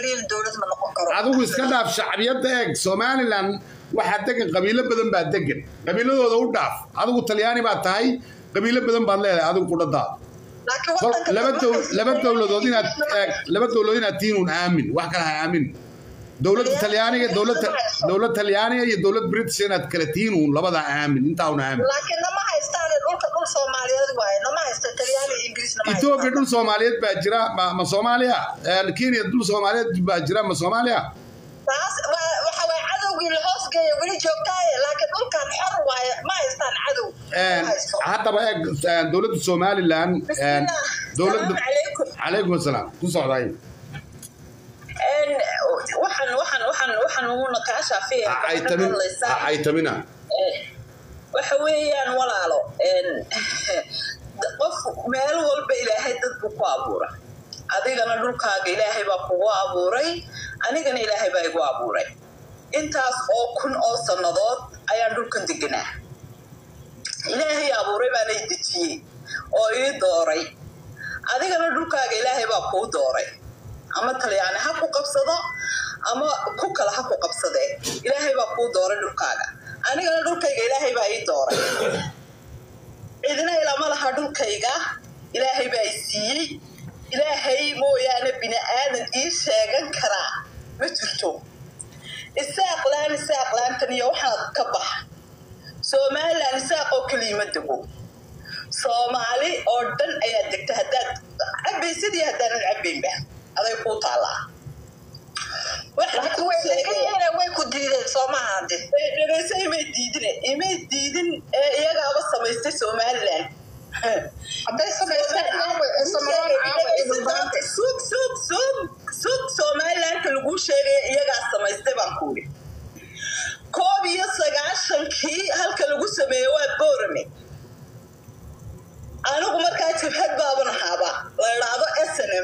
kaliya dowlad ma noqon karo adigu iska dhaaf shacbiyadda eeg somalilan waxaa degan qabiilo badan baa degan qabiiladooda u dhaaf adigu talyaani baad tahay qabiilo badan baad leedahay adigu qudhadaada laakiin Kol- wadanka laba waxay dow- laba sameeyeen dowladood inaad Ingiriis eeg laba dowladood inaad tihiin un aamin wax kale ha aamin dowladda talyaaniga dowladda dowlad talyaaniga iyo dowlad british inaad kala tihiin un labadaa aamin intaa un aamin laakiin nama haystaan dhulka dhul soomaaliyeed waaye nama haysta talyaani iyo ingiriis nama etoobiya haystaan dhul soomaaliyeed baa jira ma ma soomaaliya Eh, kenya dhul soomaaliyeed baa jira ma soomaaliya taas waa- waxa waye cadowgii la hoos geeya weli joogtaaye laakiin dhulkan xor waaye ma haystaan cadow Eh, Ma haysto. haddaba eeg eh, dowladda somalilan eh, Bismillah. dowladda Salaamu calaykum. calaykum asalaam ku socday Een, waxaan waxaan waxaan waxaan uguna kaa shaafiya ay tamin ay tamina waxa weeyaan walaalo een, qof meel walba ilaahay dad buu ku abuura adigana dhulkaaga ilaahay baa kugu abuuray anigana ilaahay baa igu abuuray intaas oo kun oo sannadood ayaan dhulkan deganaa ilaahay abuuray baana i dejiyey oo ii dooray adigana dhulkaaga ilaahay baa kuu dooray ama talyaani ha ku qabsado ama ku kale ha ku qabsadee ilaahay baa kuu dooray dhulkaaga anigana dhulkayga ilaahay baa ii dooray cidina ilama laha dhulkayga ilaahay baa i siiyey ilaahay mooyaane bini aadan ii sheegan karaa ma jirto isaaq laan isaaq laantan iyo waxaad ka bax somalilan isaaq oo keliya ma dego soomaali oo dhan ayaa degta haddaad cabaysadii haddaanan cabaynba aday kuu taallaa laakiin way degan way ku diideen soomaha hadde dhegeyso imay diidin imay diidin ee iyagaaba samaystay somalilan hadday samaystaan caawa ee samaroon caawa ee dhulbaante suug suug suug suug somalilanka laguu sheegaya iyagaa samaystay baan kuuri koob iyo sagaashankii halka lagu sameeye waa boorame anigu markaa jabhad baaban ahaaba la idhaahdo snm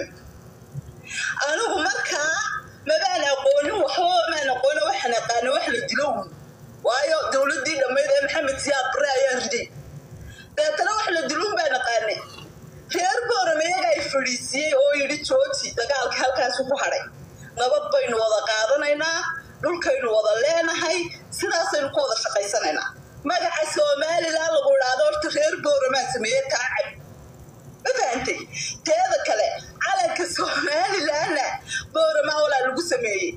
anigu markaa mabaan aqoonin waxba maan aqoonin waxaan aqaana wax la dilo uun waayo dowladdii dhammayd ee maxamed siyaad bare ayaa riday deetana wax la diluun baan aqaanay reer boorame iyaga ay fadhiisiyey oo yidhi jooji dagaalka halkaasu ku hadhay nabad baynu wada qaadanaynaa dhulkaynu wada leenahay sidaasaynu ku wada shaqaysanaynaa magaca somalilan lagu idhaahdo horta reer booramaa sameeye kaacab ma fahantay teeda kale calanka somalilanna booramaa walaa lagu sameeyey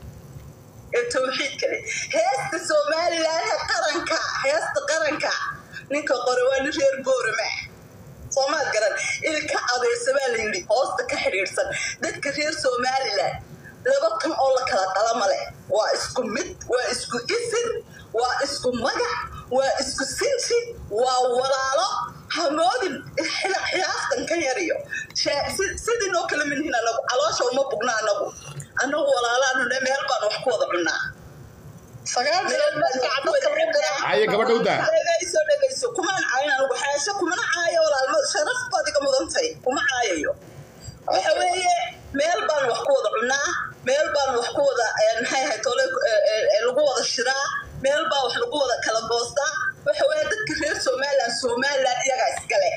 ee tawxiid kale heesta somalilanha qaranka heesta qaranka ninka qore waa nin reer boorama soomaad garan ilka adeersa baa la yidhi hoosta ka xidhiidhsan dadka reer somalilan laba tan oo la kala qalama leh waa isku mid waa isku isin waa isku magac waa isku sinji waa walaalo hamoodin xilaaftan ka yariyo sidii noo kala minhin anagu caloosha uma bugna anagu anagu walaalaanu ne meel baan wax ku wada cunaa sagaal bilood markaa dadka reer haye gabadha u daa dhegayso dhegayso kumaan caayin anigu xaasho kumana caayo walaalma sharaf baad iga mudantay kuma caayayo waxa weeye meel baan wax ku wada cunaa meel baan wax ku wada maxay ahayd tole lagu wada shiraa meel baa wax lagu wada kala goostaa waxa weeye dadka reer somaliland somaliland iyagaa iskale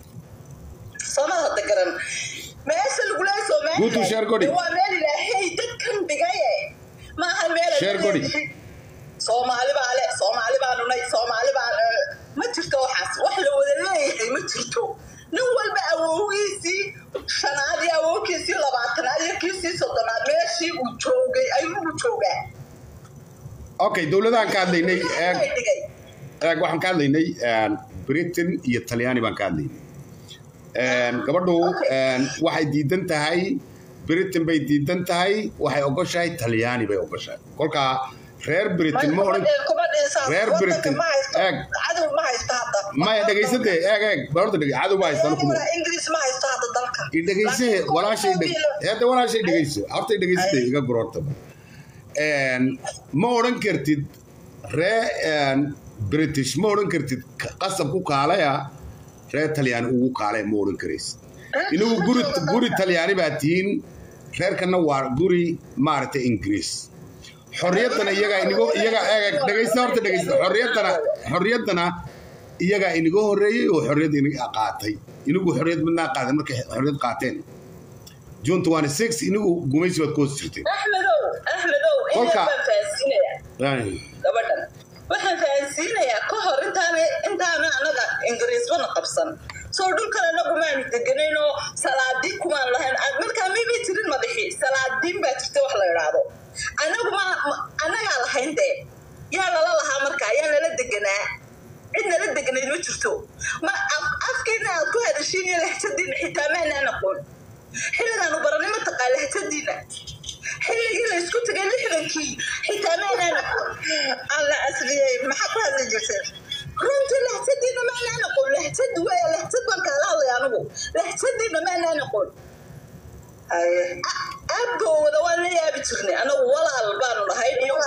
soomad hadda garan meesha lagu leeyahay Guutu sheer godi. somaliland waa meel ilaahay dadkan dhigaye maaha meel ay Sheer godi. leeyihiin. soomaali baa le soomaali baa nunay soomaali baa ma jirto waxaas wax la wada leeyahay ma jirto nin walba awowgiisii shanaad iyo awowgiisii labaatanaad iyo kiisii soddonaad meeshii uu joogay ayuu joogaa okay dowladahan ka hadlaynay eeg dhigay eeg waxaan ka hadlaynay britain iyo talyaani baan ka hadlaynay gabadhu waxay diidan tahay britain bay diidan tahay waxay ogoshahay talyaani bay ogoshahay kolkaa reer britain ma odhan reer britain eeg cadow ma haysto hadda maya dhegaysade eeg eeg barorta dhege cadow ma haystaan kuma ingiriis ma haysto hadda dalka i dhegayse walaashay dheg hadda walaashay dhegayso horta dhegaysade iga gurortaba ma odhan kartid ree british ma odhan kartid qasab ku kaalaya reer talyaani ugu kaalaya ma odhan karaysid inagu guri guri talyaani baa tihiin reerkana waa guri maaragtay ingiriis xorriyaddana iyagaa inigo iyagaa eeg dhegaysta horta dhegaysta xorriyaddana xorriyaddana iyagaa iniga horreeyey oo xorriyad iniga qaatay inigu xorriyad midnaa qaadan markay xorriyad qaateen june 26 inigu gumaysi baad ku hoos jirteen axmedow axmedow in Kolka- yar baan fahansiinayaa Ay, gabadhan waxaan fahansiinayaa ka hor intaan intaana anaga ingiriisbana qabsan soo dhulkan anagu maanu deganaynoo salaadiin kumaan lahayn Ad- markaa mibay tirin madaxi salaadiin baa jirta wax la idhaahdo anagu ma ma- anagaa lahayn dee yaa lala lahaa markaa yaa nala deganaa cid nala deganayd ma jirto ma af- afkeena aad ku hadashiin iyo lahjadiina xitaa maanaan aqoon xilligaanu baranay mataqaa lahjadiina xilligii la isku tagay lixdankii xitaa maanaan aqoon alla asriyey maxaa ku hadli jirteen runtii lahjadiina maanaan aqoon lahjad weya lahjad baan kaala hadlay anigu lahjadiina maanaan aqoon abgowda waan la yaabi jirnay anagu walaal baanu nahay iyo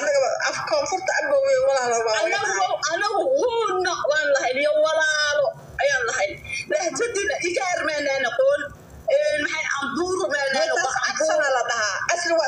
anagu anagu huuna waan lahayn iyo walaalo ayaan lahayn lahjadiina igaar maanaan aqoon maxay ambuuru maanaan aqoon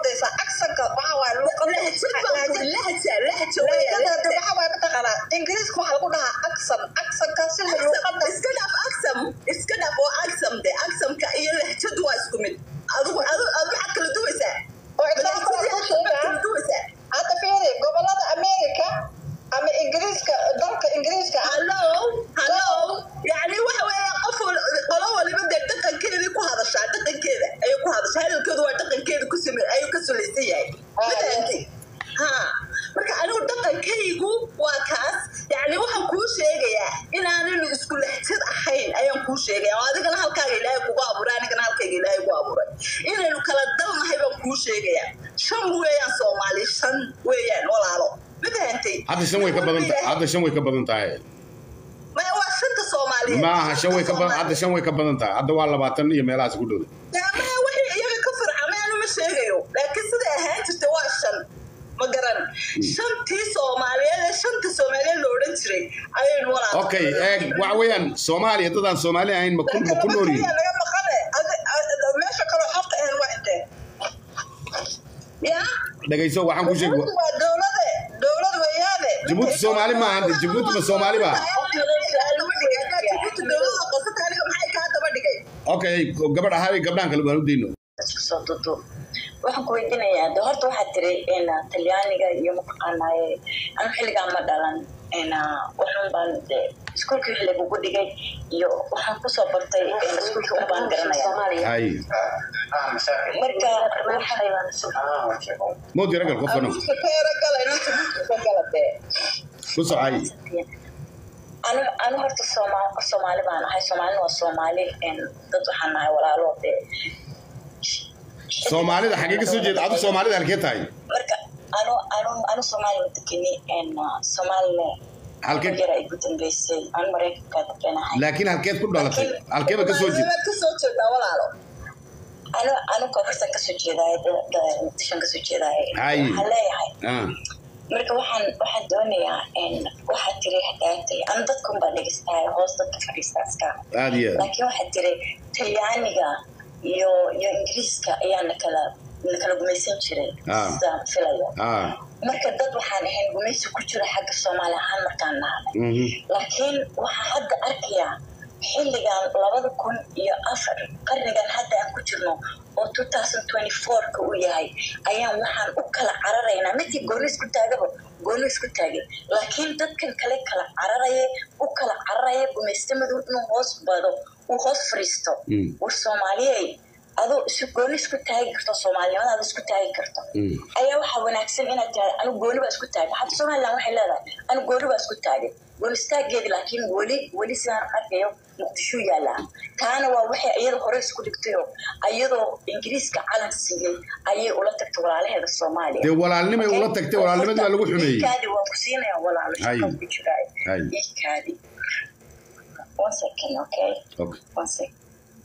ingiriiska waxaa lagu dhahaa aksan aksankaasi iska dhaaf aksam iska dhaaf oo aksam de aksamka iyo lahjadu waa isku mid adigu adigu adigu waxaad kala duwaysaa oo example aan ku sheegaa kala duwaysaa hadda fiiri gobolada america ama ingiriiska dalka ingiriiska ah hallo hallo yani waxa weeye qof wal- qolo waliba dee dhaqankeedii ku hadashaa dhaqankeeda ayay ku hadashaa hadalkeedu waa dhaqankeeda ku sime ayuu ka sulaysan yahay Ah, mataanti ha marka anigu dhaqankaygu waa kaas yani waxaan kuu sheegayaa inaanaynu isku lahjad ahayn ayaan kuu sheegaya oo adigana halkaaga ilaahay kugu abuuray anigana halkayga ilaahay ku abuuray inaynu kala dalnahay baan kuu sheegayaa shan weeyaan soomaali shan weeyaan walaalo ma fahantay hadda shan way ka badan tahay hadda shan way ka badan tahay maya waa shanta soomaaliyeed ma aha shan way ka badan hadda shan way ka badan tahay hadda waa labaatan iyo meelahaas ku dhow maya wixii iyaga ka farcamay anu ma sheegayo laakiin siday ahaan jirta waa shan ma garan shantii soomaaliyeed ee shanta soomaaliyeed la odhan jiray ayaynu walaal okay eeg waxa weeyaan soomaaliya dadaan soomaali ahayn ma ku ma ku nool yihiin naga maqane meesha kaloo xorta ahayn waa intee ya dhegayso waxaan ku sheegi Jabuuti waa dowlade dowlad weeyaane jabuuti soomaali ma ahan jabuuti ma soomaali ba dowlada qosata aniga maxay kaa daba dhigay okay gabadh ahaa gabdhaan kale waan u dayno isku soo duduub waxaan ku weydiinayaa de horta waxaa tiri in talyaaniga iyo mataqaanaaye anu xilligaa ma dhalan in waxun baan de iskuulkii wixii lagugu dhigay iyo waxaan kusoo bartay iskuulkii un baan garanaya hay marka mowdi ragal qofkano keera gala inanta ka gala dee ku socay anu anu horta sooma soomaali baan ahay soomaalina waa soomaali in dad waxaan nahay walaalo de soomaalida xagee ka soo jeeda adu soomaalida halkee tahay marka anu anu anu soomaali ma dekeni in soomaalina halkee yar ay ku dambeysay anu maraykanka dekenahay laakiin halkeed ku dhalatay halkeeba ka soo jeeda Maad ka soo jeedaa walaalo anu anu koonfurtan kasoo jeedaaye muqdishan kasoo jeedaaye Hay. waxaan leeyahay ah marka waxaan waxaan doonayaa in waxaa tiri hadaatay anu dadkun baa dhegeystahay hoos dadka fadhiista iska aad iyo aad laakiin waxaa tiri talyaaniga iyo iyo ingiriiska ayaa nakala nakala gumaysan jiray Ah. sidaan filayo ah marka dad waxaan ahayn gumaysi ku jira xagga soomaali ahaan markaan nahay mhm laakiin waxaa hadda arkayaa xilligan labada kun iyo afar qarnigan hadda aan ku jirno oo two thousand twenty four-ka uu yahay ayaan waxaan u kala cararaynaa midkii gooni isku taagaba gooni isku taagay laakiin dadkan kale kala cararaya u kala cararaya gumaystamadu inuu hoos bado uu hoos fariisto Mm. war soomaaliyey adoo isu gooni isku taagi karto soomaalinimadaada isku taagi karto Mm. ayaa waxaa wanaagsan inaad tiraada anu gooni baa isku taagay hadda somalilan waxay leedahay anu gooni baa isku taagay gooni istaageedi laakiin weli weli sidaan arkayo muqdisho yaallaa taana waa waxay iyada hore isku dhigtayo iyadoo ingiriiska calan siiyey ayay ula tagtay walaalaheeda soomaaliya dee walaalnimay ula tagtay walaalnimadii baa lagu xumeeyey iikaadi waan ku siinaya walaalo Hay. shaqan ku jiraay Hay. iikaadi one second okay okay one second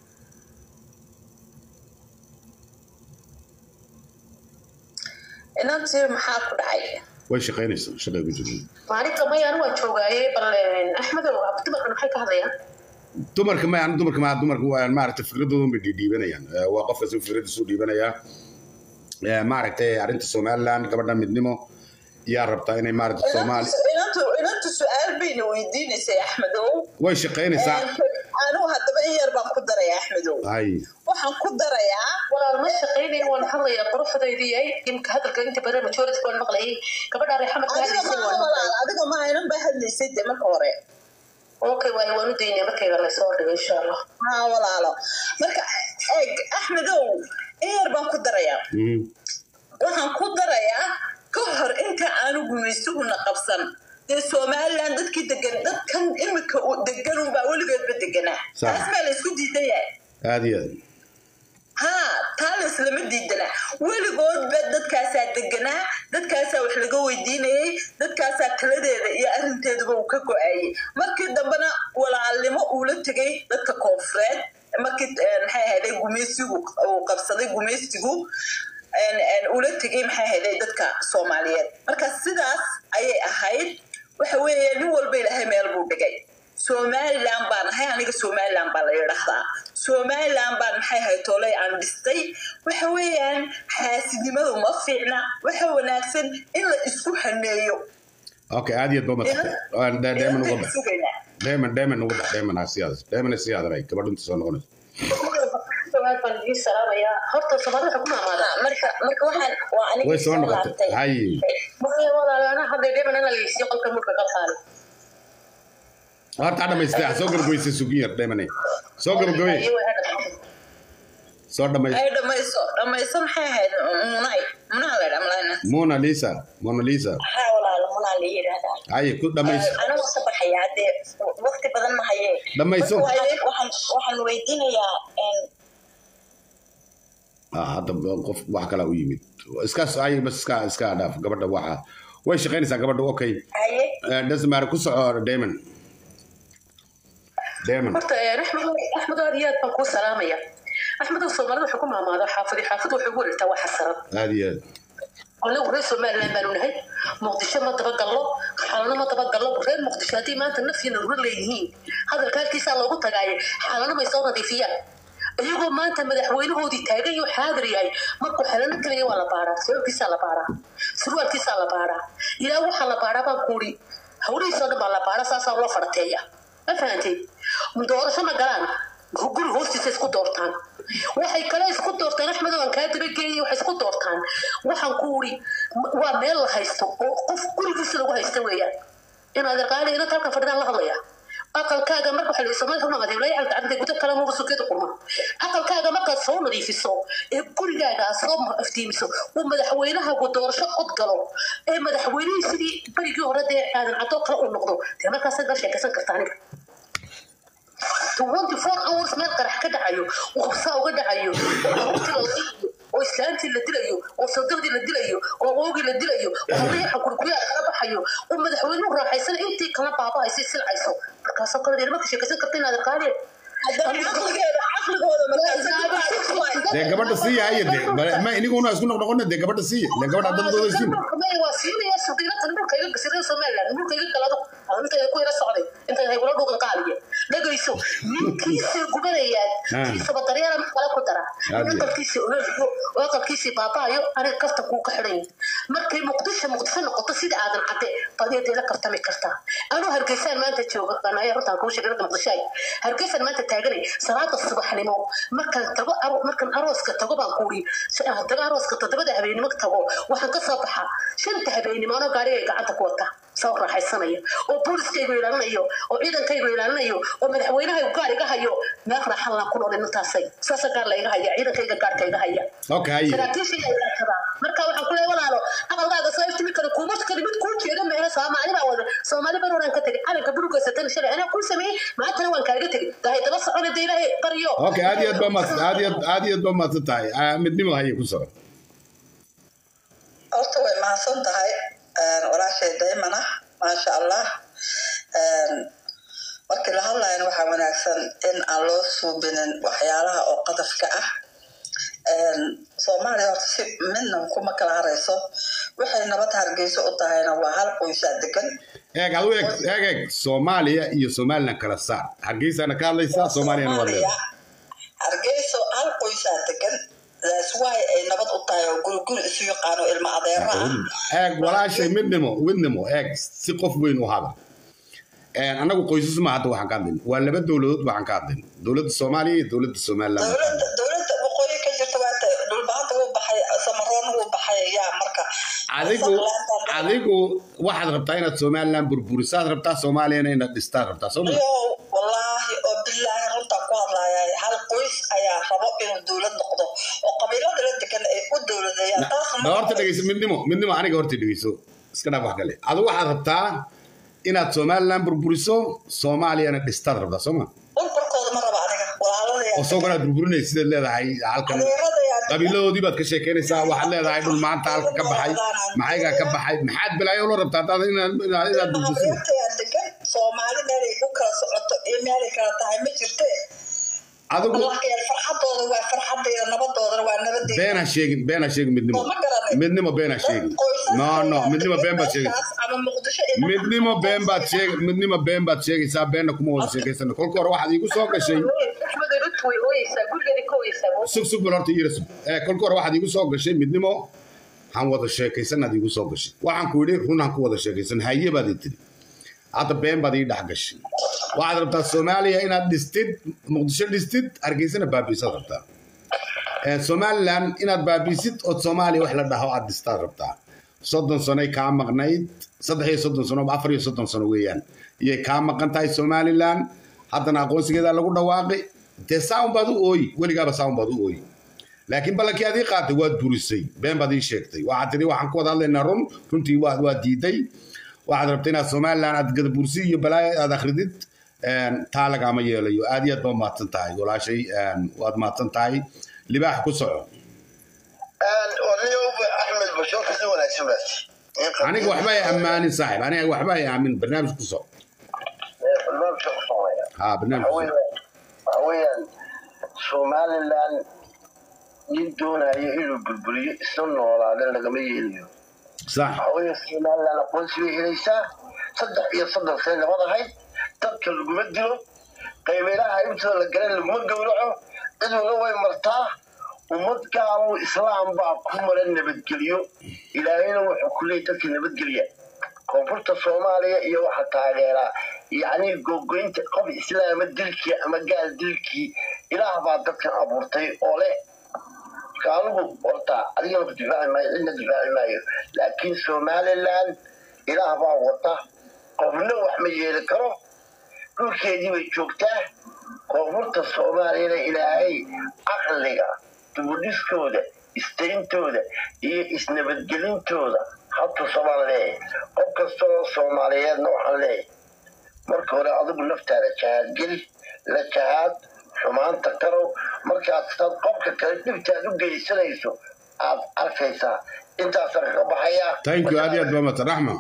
inantii maxaa ku dhacay way shaqaynaysaa shaqay ku jirta maalinta mayaan waa joogaaye bal axmedow abdimarkan maxay ka hadlayaan dumarka ma aan dumarka ma dumarka waa maaragtay fikradoodan bay dhiidhiibanayaan Eh, waa qof kasta fikradiisu dhiibanayaa Eh, maaragtay arrinta somaliland gabadha midnimo yaa rabtaa inay maaragtay soomaali inantu inantu su-aal bayna weydiinaysay axmedow way shaqaynaysaa anigu haddaba in yar baan ku daraya axmedow hay waxaan ku darayaa walaal ma shaqaynaya waan hadlayaa quruxdaydii ay imka hadalka inta badan majority waan maqlayay gabadha reexamad ka adiga hadlaysay waan maaha maqlayay walaal adiga ma aynan baa hadlaysay de marka hore okay waayo waan u daynaya markayga laysoo dhigo insha allah haa walaalo marka eeg axmedow in yar baan ku darayaa Mhm. waxaan ku darayaa ka hor inta aanu gumaysuguna qabsan dee somalilan dadkii degan dadkan imika u degan unbaa weligoodba deganaa Sax. taas baa la isku diidan yahay aad iyo aad haa taa la islama diidana weligoodba dadkaasaa deganaa dadkaasaa wax laga weydiinayay dadkaasaa taladeeda iyo arrinteeduba uu ka go-ayay markii dambena walaalnimo uula tegay dadka koonfureed markii eh, maxay ahayday gumaysigu uu qabsaday gumaysigu en- en ula tegay maxay ahayday dadka soomaaliyeed marka sidaas ayay ahayd waxa weeye nin walba ilaahay meel buu dhigay somalilan baan ahay aniga somalilan baa la yidhaahdaa somalilan baan maxay ahayd tooley aan dhistay waxa weeyaan xaasidnimadu ma fiicna waxa wanaagsan in la isku haneeyo okay aad iyo aad baa mahadsan deeman uga bax sugaynaa deeman deeman uga bax deeman ha siyaada deeman sii hadalay gabadhu inta soo noqonayso aad baan idiin salaamayaa horta soomaalida waxay ku maamaadaa marka marka waxaan waa aniga way soo soo noqotay laabtay hay maya walaal ana hadday dheeman ana lageysiyo qolka murka qalqaali horta ha dhamaystay ha soo gabagabaysay sugin yar deemane soo gabagabay soo dhamaystay ay dhamayso dhamayso maxay ahayd munay munaa la dhaa malayna mona lisa mona lisa haa walaalo munaa la yidhaahdaa haye ku dhamayso anigu ka baxayaa dee waqti badan ma hayee dhamayso Marka waxaan- waxaan waxaan weydiinayaa een, Ah, hadda qof wax kala u yimid iskaas ay bas iska iska dhaaf gabadha waxa way shaqaynaysaa gabadha okay haye dasmaar ku soco deeman deeman horta axmed axmed aad iyo aad baan kuu salaamaya axmed soomaalida waxay ku maamaadaa xaafadi xaafad waxay ugu wareegtaa waa xasarad aad iyo aad anagu reer somaliland baanu nahay muqdisho ma dabagallo xalano ma dabagallo reer muqdisho haddii maanta nafyina rura leeyihiin hadalka halkiisaa loogu tagaaye xalano may soo nadiifiyaan iyagoo maanta madaxweynahoodii taagan iyo xaadir yahay markuu xalano kaliya waa la baaraa sababkiisaa la baaraa surwaalkiisaa la baaraa ilaa waxaa la baaraa baan kuuri hawlihiisoo dhan baa la baaraa saasaa loo farteeya ma fahantay doorasho ma galaan guri hoostiisa isku doortaan waxay kale isku doortaan axmed aan kaa dabageeyay waxay isku doortaan waxaan ku uri waa meel la haysto oo qof gurigiisa lagu haysta weeyaan inaad arqaali inad halkan fadhidaan la hadlaya aqalkaaga marka waxaa la soomaalida kuma madeeb lay xalta cabdi gudo kale muga sukeeda qurma aqalkaaga markaad soo nadiifiso ee gurigaaga aad soo aftiimiso uu madaxweynahagu doorasho cod galo ee madaxweynihii sidii berigii hore dee aadan cadoo kale uu noqdo dee markaasaad la sheekaysan kartaa aniga 24 hours meel qarax ka dhacayo oo qabsaa uga dhacayo oo carruurtii la dilayo oo islaantii la dilayo oo sadaqdii la dilayo oo oogii la dilayo oo habriyaxa kurkuyaa laga baxayo oo madaxweynuhu raaxaysan intii kala baaba'aysay silcayso markaasoo kale dee marka sheekaysan karta inaad arkaadeen haddana caqligeeda caqligooda markaas dee gabadha siiya haye dee bale- ma iniguna isku noqnoqona dee gabadha siiya lee gabadha dadadooda siin waa siinaya sudiilatan dhulka iga gasirada somaliland dhulka iga galado inta ku yara socday inta ay wala dhuuqan qaaliye dhagayso ninkiisa gubanayaad Ah. kiisaba daryeela mid kale ku dara Aad iyo. aqalkiisa ololiyo oo aqalkiisii baabaayo aniga kafta kuu ka xidhan markay muqdisho muqdisho noqoto sida aadan cadde baad la kartami kartaa anuu hargeysaan maanta jooga anaya runtaan kuu sheegay dadka muqdisho ay hargeysaan maanta taaganay salaada subaxnimo markaan tago aro- markaan arooska tago baan kuuri tago arooska toddobada habeenimo tago waxaan ka soo baxaa shanta habeenimo anoo gaariga gacanta ku wata soo raaxaysanaya oo booliskaygu ilaalinayo oo ciidankaygu ilaalinayo oo madaxweynaha gaar iga hayo meel raaxan laan ku nool intaasay saasa gaar la iga haya ciidankayga gaarka iga haya okay haye saraakiisha ayaa ilaashada marka waxaan ku leeyahay walaalo aqalkaaga soo iftimi kara kuuma kali mid kuu jeeda meela soomaali baa wada soomaali baan horaan ka tegay calanka burugaysatan shalay anaa kuu sameeyey maantana waan kaaga tegay dahay daba socona de ilaahay baryo okay aad iyo aad baa mahadsan aad iyo aad aad iyo aad baa mahadsan tahay Ah, midnimo haye ku soco horta way mahadsan tahay walaashay daymana maasha allah markii la hadlayana waxaa wanaagsan in aan loo suubinin waxyaalaha oo qadafka ah soomaaliya horta si midna kuma kala harayso waxay nabad hargeyso u tahayna waa hal qoysaa degan eeg adu eeg eeg eeg soomaaliya iyo somaliland kala saar hargeysaana ka hadlaysaa soomaaliyana waa leedahay hargeyso hal qoysaa degan that's why ay nabad u tahay oo guri guri isu yaqaano ilmo adeero ah eeg walaashay midnimo midnimo eeg si qof weyn u hada annagu qoysas ma hadda waxaan ka hadlayn waa laba dowladood waxaan ka hadlayn dowladda soomaaliya iyo dowladda somaliland dowladda dowladda adigu adigu waxaad rabtaa inaad somaliland burburisaad rabtaa soomaaliyana inaad dhistaad rabtaa soo ma Yo, wallaahi oo bilaahi runtaan ku hadlaaya hal qoys ayaa rabo inuu dowlad noqdo oo qabiilada la degan ay u dowladayaan taas ma da horta dhegeyso midnimo midnimo aniga horta dhegeyso iska dhaaf wax kale adigu waxaad rabtaa inaad somaliland burburiso soomaaliyana dhistaad rabtaa soo ma burburkooda ma raba aniga walaaladaya oo soo galaad burburinaysa sidaad leedahay halkan adeeradaya qabiiladoodii baad ka sheekeynaysaa waxaad leedahay dhul maanta halka ka baxay maxaygaa ka baxay maxaad balaayo ula rabtaa hadaad inaad inaad inaad burburiso adeertaya degan soomaali meelay ku kala socoto iyo meelay kala tahay ma jirte adigu allah yar farxadooda waa farxadayda nabadoodana waa nabadeyda been ha sheegin been ha sheegin midnimo ma garanay midnimo been ha sheegin no no midnimo been baad sheegin ama muqdisho iyo midnimo been baad sheeg midnimo been baad sheegaysaa beenna kuma wada sheekaysana kolka hore waxaad iigu soo gashay axmed runtu way ooyeysaa gurigeeda ka ooyeysaa sug sug bal horta iira sug ee kolka hore waxaad iigu soo gashay midnimo han wada sheekaysanaad iigu soo gashay waxaan ku yidhi run han ku wada sheekaysan haye baad ii tiri hadda been baad ii dhex gashay waxaad rabtaa soomaaliya inaad dhistid muqdisho dhistid hargeysana baabiisaad rabtaa ee somaliland inaad baabiisid ood soomaaliya wax la dhaho aad dhistaad rabtaa soddon sanoy kaa maqnayd saddex iyo soddon sano ama afar iyo soddon sano weeyaan iyay kaa maqan tahay somaliland haddana aqoonsigeedaa lagu dhawaaqay dee saaun baad u ooyi weligaaba saaun baad u ooyi laakiin ballankii aad ii qaatay waad burisay been baad ii sheegtay waxaad tidhi waxaan ku wada hadlaynaa run runtii waad waa diiday waxaad rabtay inaad somaliland aad gadabursi iyo balaayo aad akhridid een, taa lagaama yeelayo aad iyo aad baa mahadsan tahay walaashay een, waad mahadsan tahay libaax ku soco aniga axmed bashoor kasi wanaagsan baas aniga waxba ay ammaanin saaxib aniga waxba ay aamin barnaamij ku soco ha barnaamij ku soco waxa weeyaan somaliland nin doonayo inuu burburiyo isla noolaada lagama yeelayo sax waxa weeye somaliland aqoonsi bay helaysaa saddex iyo soddon sane nabad ahayd dadka laguma dilo qaybeelaha intooda la garan laguma gowraco ciduna way martaa ummad gaalow islaam baa ku mara nabadgelyo ilaahayna wuxuu ku leeyay dadka nabadgelya koonfurta soomaaliya iyo waxa taageera yacni gogoynta qof islaama dilkii ama gaal dilkii ilaah baa dadkan abuurtay oo leh marka anigu horta adigana ku difaaci maayo cidna difaaci maayo laakiin somaliland ilaah baa wata qofna wax ma yeeli karo dhulkeedii bay joogtaa koonfurta soomaaliyana ilaahay caqliga dubudhiskooda istayntooda iyo isnabadgelintooda hatusamaan leeyahay qof kastoo soomaaliyeedna waxaan leeyahay marka hore adigu naftaada jahaad geli la jahaad xumaanta karow markaad sad qofka kale dhibtaad u geysanayso aad arkaysaa intaasaan kaga baxayaa thank you aad iyo aad baa mahadsan raxma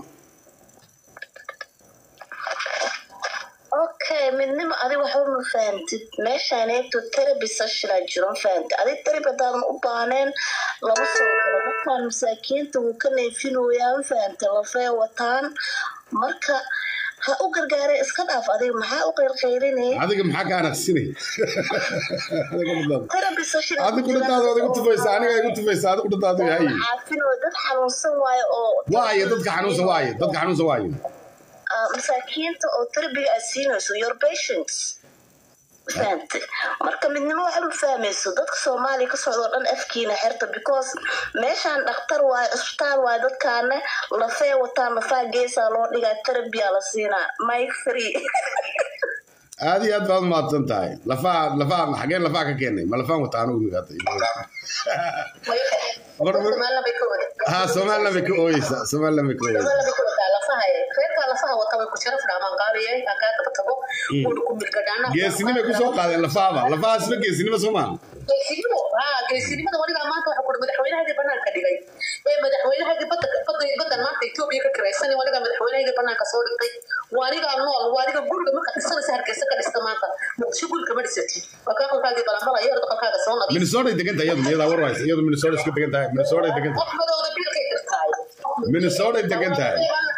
okay midnimo adi waxba ma fahantid meeshaan eegto terabi sashila jiro ma fahantid adi terabi haddaadan u baahneen lama soo galo dadkan masaakiinta wuu ka neefinoyaa ma fahantid lafee wataan marka ha u gargaaree iska dhaaf adiga maxaa u qaylqaylinaya adiga maxaa ka anaqsinay adiga dhadaada terabi sashila adigu dhadaada adigu tufaysa aniga igu tufaysa adigu dhadaada haye caafinoo dad xanuunsan waayo oo waaye dadka xanuunsan waaye dadka xanuunsan waaye ah, masaakiinta oo terabiga aad siinayso your patients fahantay marka midnimo waxba ma fahmayso dadka soomaaliya ka socda oo dhan afkiina xirta because meeshaan dhakhtar waayo isbitaal waayo dadkaana lafee wataan lafaa geesaa loo dhigaa terabiya la siinaa mike free aad iyo aad baad umahadsan tahay lafaha lafaha xageen lafaha ka keenay ma lafaan wata anigu migaata somaliland bay ka wada ha somaliland bay ka ooyeysaa somaliland bay ka ooyeysaa somaliland bay ka wadataa lafaha reerkaa lafaha wata way ku sharaf dhaamaan qaaliye aan kaa daba tago wuuna ku milgadhaana geesinimay ku soo qaadeen lafahaba lafahaasba geesinimo soo maaha geesinimo ha geesinimada wanigaa maanta waxa kuri madaxweynahagii banaanka dhigay ee madaxweynahagii badda badda baddan maanta etoobiya ka kiraysan wanigaa madaxweynahagii banaanka soo dhigtay waanigaa nool waaniga guriga marka dhisanaysa hargeysa ka dhista maanta muqdisho guri kama dhisatid waa kaa qalkaagii balanbalaya orda qalkaaga soo nadiif minnesota degan tahay iyadu iyadaa war haysa iyadu minnesota iska degan tahay minnesota degan tahay qofmadooda biilkay tirtaay minnesota degan tahay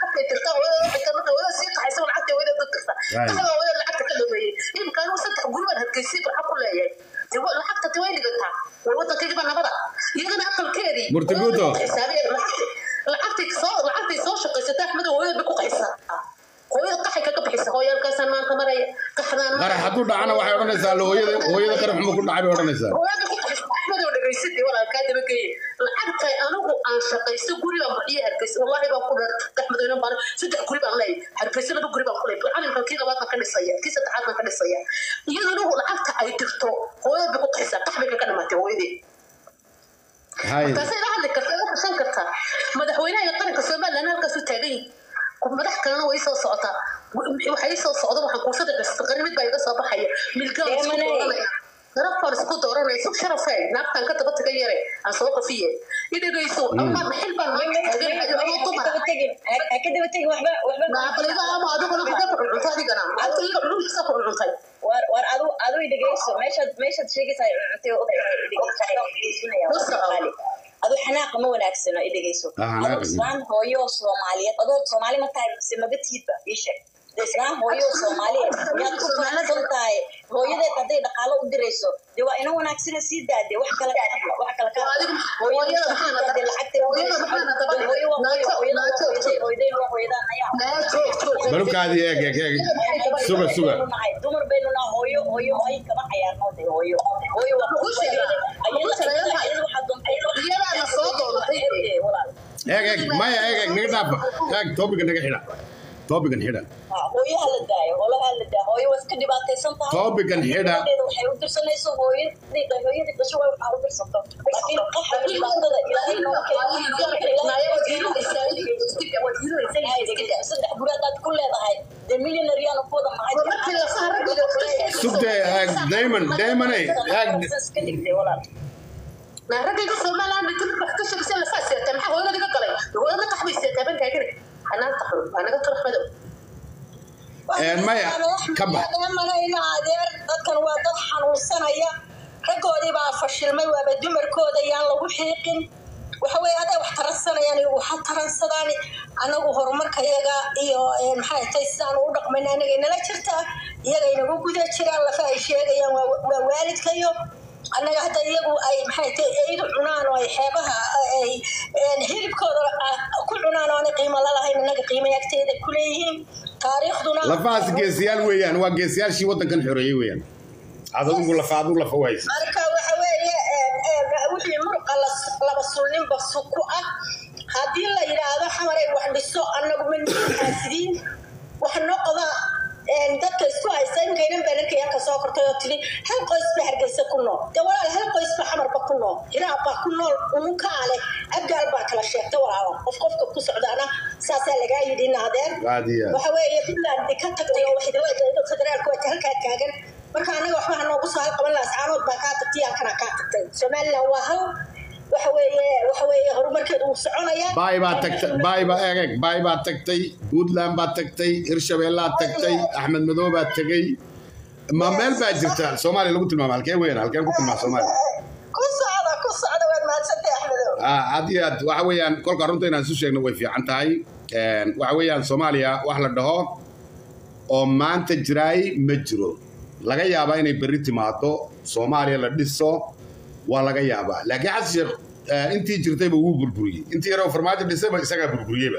Murtiguto. lacagtay soo shaqaysata axmed hooyada bay ku qaysaa hooyada qaxay kaga bixisa hooyaalkaasaan maanta maraya qaxdaan qarax hadduu dhacana waxay odhanaysaa la hooyada hooyada qarax xuma ku dhacay bay odhanaysaa hooyada ku qaxis axmed oo dhagaysatay walaalkaa dabageeye lacagtay anigu aan shaqaysto guri baan bixiye hargeysa wallaahi baan ku dheer gaxmadoonan baan saddex guri baan leeyahay hargeysa laba guri baan ku leeyahay calimkan kii labaad baan ka dhisaya kii saddexaad baan ka dhisaya iyaduna lacagta ay dirto hooyad bay ku taxaysaa qax bay kaga dhamaatay hooyadii hay markaasay la hadli kartaa la kashan kartaa madaxweynaha iyo qaranka somaliland halkaas u taagan yihin madax kalena way soo socotaa waxay ii soo socda waxaan kuusada gasta qari mid baa iga soo baxaya milgaan isku Deemaney. dooranaya garabkaan isku dooranaya sug sharafay naagtaan ka daba taga yare aan soo qafiye i dhegayso ama maxil baan maanta taaganaya ama dumar ka daba tegin waxba waxba naaqliba ama adiguna kuga cuncunta adigana halka iyaga cunugisa ku cuncuntaay war war adu adu i dhegeyso meeshaad meeshaad sheegaysaa cuntay oo dhegeysanaya adu xanaaqa ma wanaagsano i dhegeyso Ah, xanaaqa. adoo islaan hooyo soomaaliyeed adoo soomaali ma tahay mise mabatiidba ii sheeg dee islaan hooyo soomaaliyeed miyaad ku faraxsan tahay hooyadeed hadday dhaqaalo u dirayso dee waa ina wanaagsana sii daade wax kale ka hadla wax kale ka hadla hooyada maxaana daba- dee lacagta hooyada maxaana daba- hooyo waa hooyo naajo- hooyada waa naajo- hooyaday hooyaday waa hooyadaan ayaa balubkaadii eeg eeg eeg suga suga dumar baynu nahay hooyo hooyo ay kama cayaarno de hooyo hooyo waa Ugu sheega. Ugu sheega. Iyadaana soo doodatay. eeg eeg maya eeg eeg naga dhaafa eeg toobiga naga xidha toobigan xidha hooyaha la daayo holaha la daayo hooyo waa iska dhibaataysan tahay Toobigan xidha. Hooyadeeda waxay u dirsanayso hooyadii hooyadii dhasho way waxaa u dirsato laakiin qaxa dhibaatada ilaahay noo keenay saddex guri haddaad ku leedahay dee millionaire ku wada mahay sugte eeg diamond diamoney eeg iska dhigtay walaal ragayga somaliland inta wax ka sheegaysa la faaseetay maxaa hooyada iga galay hooyada qax bay seetaa ban taagane xanaanta xun waa naga turax madow maya ka bax manayna adeer dadkan waa dad xanuunsanaya raggoodii baa fashilmay waaba dumarkooda yaan lagu xiiqin waxa weye hadday wax taransanayaan iyagu waxa taransadaan anagu horumarkayaga iyo maxay tahay sidaan u dhaqmayna anagay nala jirtaa iyagay nagu guda jiraan lafa ay sheegayaan waa waa waalidkayo annaga hadda iyagu ay maxay tahay eydu cunaan oo ay xeebaha ay hilibkooda ku cunaan oo aanay qiimo lalahayn annaga qiimo agteeda ku leeyihiin taariikhduna lafahaas geesiyaal weeyaan waa geesiyaashii waddankan xoreeyey weeyaan adigu lafa adigu lafa waysa marka waxa weeye wixii muruqa laba sulninba ku ah haddii la yidhaahdo xamaray wax dhiso annagu ma xaasidiin wax noqda dadka isku haysta inkaynan baan arkaya ka soo kortay oo tidhi hal qoys ba hargeysa ku nool dee walaal hal qoys ba xamarba ku nool hiraab baa ku nool unukaa leh abgaal baa kala sheegta walaalo qof qofka ku socdaana saasaa lagaa yidhi naadeer Raadiya. waxa weeye puntland ka tagtay oo waxdawada federaalku waa halkaa taagan marka annaga waxba hanoogu soo halqaban lahaa sacaanood baa kaa tagtay yaa kana kaa tagtay somaliland waa hal waxa weeye waxa weeye horumarkeedu wuu soconayaa baay baa tagtay baay baa eeg eeg baay baa tagtay puntland baa tagtay hirshabeellaa tagtay axmed madow baa tegey ma meel baa jirta soomaaliya lagu tilmaama halkee weeyaan halkeen ku tilmaama soomaaliya ku socda ku socda waad mahadsantay axmedow Ah, had iyo aad waxa weeyaan kolka runta inaan isu sheegno way fiican tahay Een, waxa weeyaan soomaaliya wax la dhaho oo maanta jiraay ma jiro laga yaabaa inay berri timaado soomaaliya la dhiso waa laga yaabaa laakiin xasan sheekh eh, intii jirtayba wuu burburiyey intii yaroo farmaajo dhisayba isagaa burburiyeyba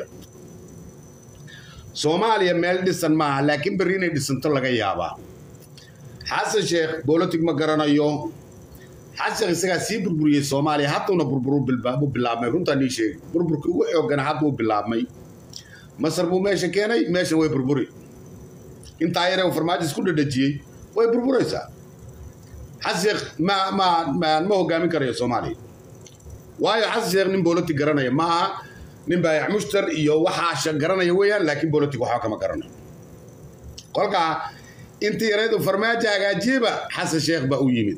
soomaaliya meel dhisan maaha laakiin berri inay dhisanto laga yaabaa xasan sheekh bolotig ma garanayo xasan isagaa sii burburiyey soomaaliya hadduna burburu bilba- bilaabmay runtaa nii sheegi burburkii ugu xoogana hadduu bilaabmay masar buu meesha keenay meesha way burburi intaa yaree uu farmaajo isku dhadhajiyey way burburaysaa xasan sheekh ma ma ma ma hogaamin karayo soomaaliya waayo xasan sheekh nin bolotig garanaya ma aha nin baayac mushtar iyo waxaasha garanaya weeyaan laakiin bolotig waxba kama garanayo kolkaa intii yareed uu farmaajo hagaajiyeyba xasan sheekh baa u yimid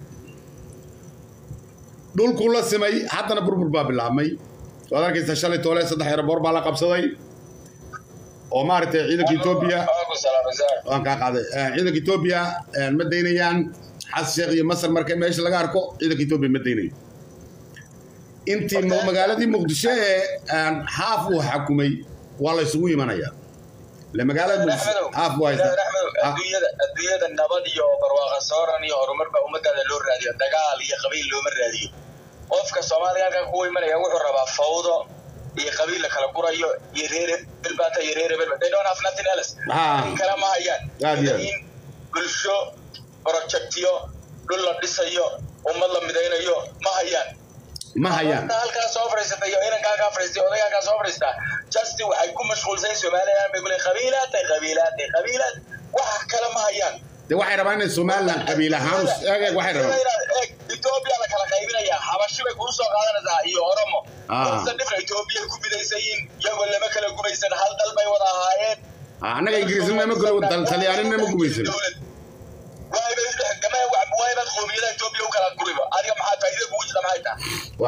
dhulkuu la simay haddana burbur baa bilaabmay waad arkaysa shalay toole saddex eraboor baa la qabsaday oo maaragtay ciidanka etoobiya waan kaa qaaday Eh, ciidanka etoobiya eh, ma daynayaan xasan sheekh iyo masar marka meesha laga arko ciidanka etoobiya ma daynayo intii mu- magaaladii muqdisho ee eh, haaf uu xakumay waa la isugu imanaya ile magaalada muqdisho haaf waa haysta Ah, adduunyada adduunyada nabad iyo barwaaqa sooran iyo horumar baa ummadaada loo raadiyo dagaal iyo qabiil looma raadiyo qofka soomaaliga halkan kuwa imanaya wuxuu rabaa fawdo iyo qabiil la kala gurayo iyo reer belbata iyo reer belbata they don't have nothing else Ah. Arrin kale ma hayaan Aad iyo aad. in bulsho projectyo dhul la dhisayo ummad la midaynayo ma hayaan ma hayaan Horta halkaa soo fadhiisatay iyo inankaa kaa fadhiistay odaygaa kaa soo fadhiistaa justi waxay ku mashquulsan somaliland bay kuleeyihin qabiilaatay qabiilaatay qabiilaad wax kale ma hayaan de waxay rabaan inay somaliland qabiil ahaan u- eeg eeg waxay rabaan Eeg, Ethiopia la kala qaybinayaa xabashi bay kuu soo qaadanaysaa iyo oromo Ah. Dadka dhifra Ethiopia ku midaysan yihiin iyagoo lama kala gumaysan hal dal bay wada ahaayeen Ah, annaga ingiriisnima ma galo talyaanina ma gumaysan Dowlad. Waay bay dhex- gamay wax- waay baad qowmiyadaha Ethiopia u kala guriba adiga maxaa faa'iido kugu jirta maxay tahay